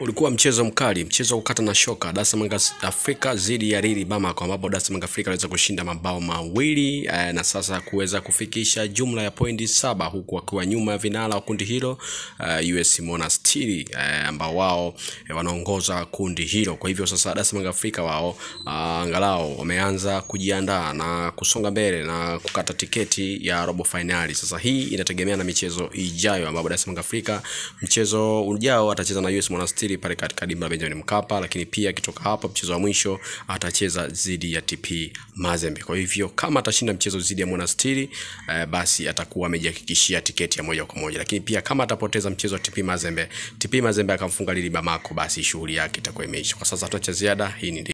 Ulikuwa mchezo mkali, mchezo wa kukata na shoka, Dar es Salaam Young Afrika dhidi ya Rili Bamako, ambapo Dar es Salaam Young Afrika aliweza kushinda mabao mawili eh, na sasa kuweza kufikisha jumla ya pointi saba huku wakiwa nyuma ya vinara wa kundi hilo eh, US Monastir eh, ambao wao eh, wanaongoza kundi hilo. Kwa hivyo sasa Dar es Salaam Young Afrika wao ah, angalau wameanza kujiandaa na kusonga mbele na kukata tiketi ya robo finali. Sasa hii inategemea na michezo ijayo, ambapo Dar es Salaam Young Afrika mchezo ujao atacheza na US Monastir pale katika dimba la Benjamin Mkapa, lakini pia akitoka hapo mchezo wa mwisho atacheza dhidi ya TP Mazembe. Kwa hivyo kama atashinda mchezo dhidi ya Monastir eh, basi atakuwa amejihakikishia tiketi ya moja kwa moja, lakini pia kama atapoteza mchezo wa TP Mazembe, TP Mazembe akamfunga Lili Bamako, basi shughuli yake itakuwa imeisha. Kwa sasa hatuna cha ziada. Hii ni